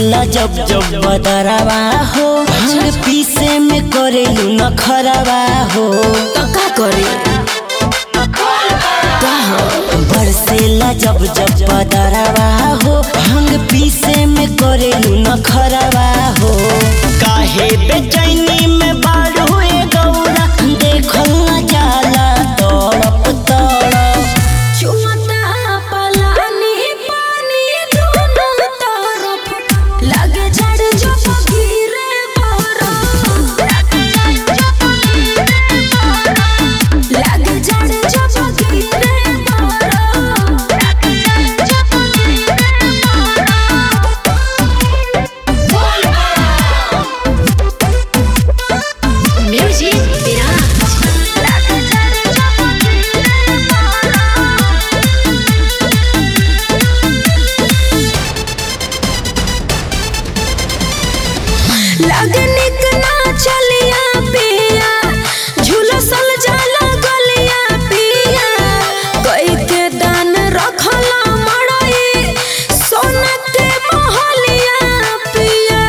बरसेला जब जब बदरवा हो भांग पीसे में करेलू न खरवा हो तो का करे का हो बरसेला जब जब बदरवा हो भांग पीसे में करेलू न खरवा हो काहे बेचैनी में बारू ए गौरा देखल न जाला तड़प तड़प चुमता पलानी पानी दोनों तरफ लगे जड़ जो गिरे बरफ लगे जड़ जो गिरे बरफ म्यूजिक विराज लगनिक ना चलिया पिया झुलसल जाला गलिया पिया कई के दान रखला मड़ई सोना के महलिया पिया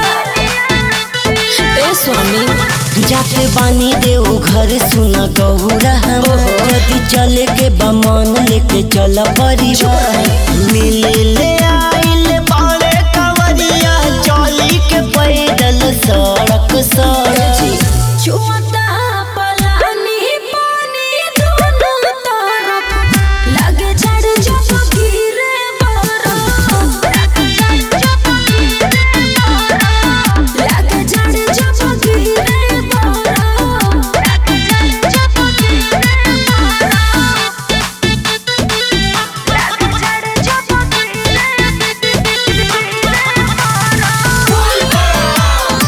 ए स्वामी जाते बानी देव घर सुना गौरा हमार यदि चले के बमन लेके चल परिवार मिले ले आइल बाड़े कवरिया चली के पैदल सड़क सड़क चुमता पलानी पानी दोनों तरफ लगे जड़ जो गिरे बरफ लगे जड़ जो गिरे बरफ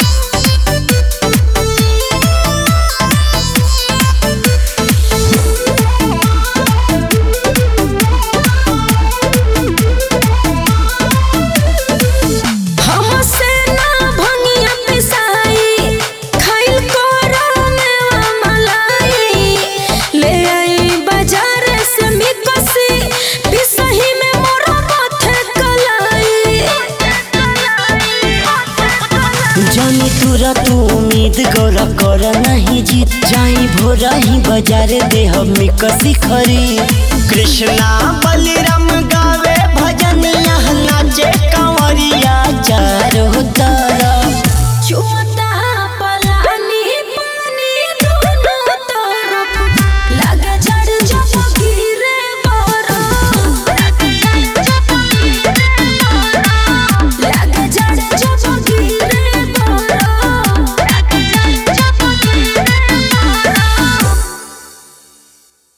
हमसे ना भंगिया पिसाई खाइल करो मेवा मलाई ले आई बाजार से मिकसी पिसही में मोरा माथे कलाई जानी तुरा तू उम्मीद गौरा कर नहीं जीत जाई भोरा ही बाजार देह में कसी खरी कृष्णा बलिराम गावे